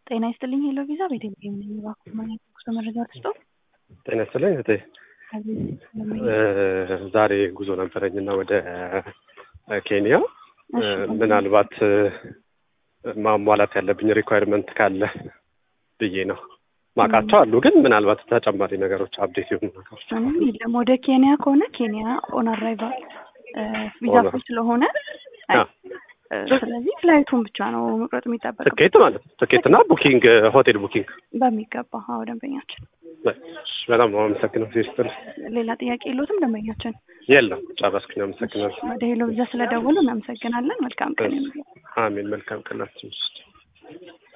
ጤና ይስጥልኝ ሄሎ ቪዛ ቤተልሔም ነኝ። እባክዎ ማግኘት ጉዞ መረጃ ልስጦ? ጤና ይስጥልኝ እህቴ። ዛሬ ጉዞ ነበረኝና ወደ ኬንያ ምናልባት ማሟላት ያለብኝ ሪኳየርመንት ካለ ብዬ ነው። ማውቃቸው አሉ፣ ግን ምናልባት ተጨማሪ ነገሮች አፕዴት የሆኑ ነገሮች ምንም የለም። ወደ ኬንያ ከሆነ ኬንያ ኦን አራይቫል ቪዛ ኦን ፍሪ ስለሆነ አ፣ ስለዚህ ፍላይቱን ብቻ ነው መቁረጥ የሚጠበቀው ትኬት ማለት ነው። ትኬትና ቡኪንግ ሆቴል ቡኪንግ። በሚገባ አዎ ደንበኛችን በጣም ነው አመሰግነው ሲስትር። ሌላ ጥያቄ የለዎትም ደንበኛችን የለም ጨረስኩኝ። አመሰግናለሁ። ወደ ሄሎ ቪዛ ስለደወሉ እናመሰግናለን መልካም ቀን ይሁንልዎት። አሜን። መልካም ቀናችን